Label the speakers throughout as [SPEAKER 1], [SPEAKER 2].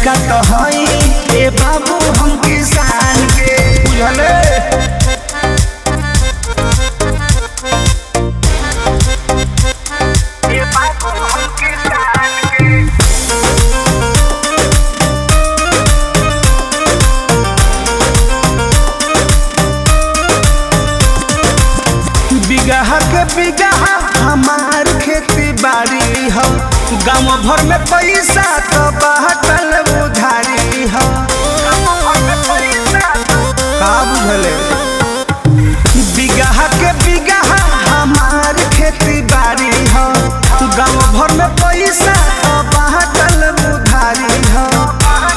[SPEAKER 1] लइका तो हई ए बाबू हम किसान के बुझले ए बाबू हम किसान के बिगहा के बिगहा हमार खेती बाड़ी ह गाँव भर में पैसा तो बाटल उधारी ह का बुझले बिगहा के बिगहा हमार खेती बाड़ी ह गाँव भर में पैसा तो बाटल उधारी ह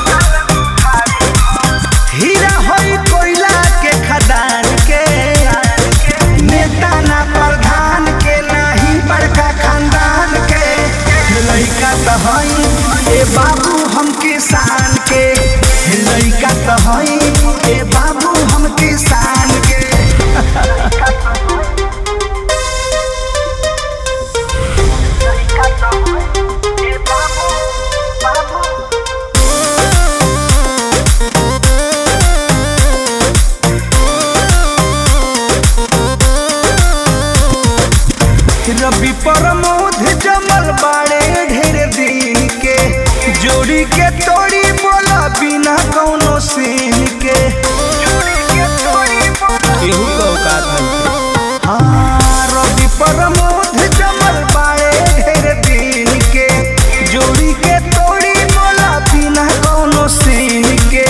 [SPEAKER 1] हीरा होई कोयला के खदान के नेता ना प्रधान के नाही बड़का खानदान के लइका तो हई ए बाबू हम किसान के लइका तो हई ए बाबू हम किसान के रवि प्रमोद जमल बाड़े ढेर दिन के जोड़ी के तोड़ी बोला बिना कौनो सीन के केहू का औकात नहीं हाँ रवि प्रमोद जमल बाड़े ढेर दिन के जोड़ी के तोड़ी बोला बिना कौनो सीन के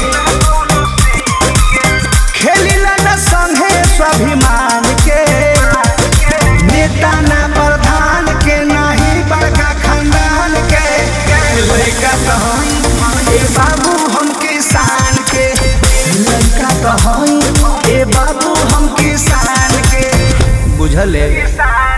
[SPEAKER 1] खेलिला न संगे स्वाभिमान के नेता ना प्रधान के नाही बड़का खानदान के लड़का तो हई ए बाबू हम किसान के लड़का तो हई ए बाबू हम किसान के बुझले
[SPEAKER 2] किसान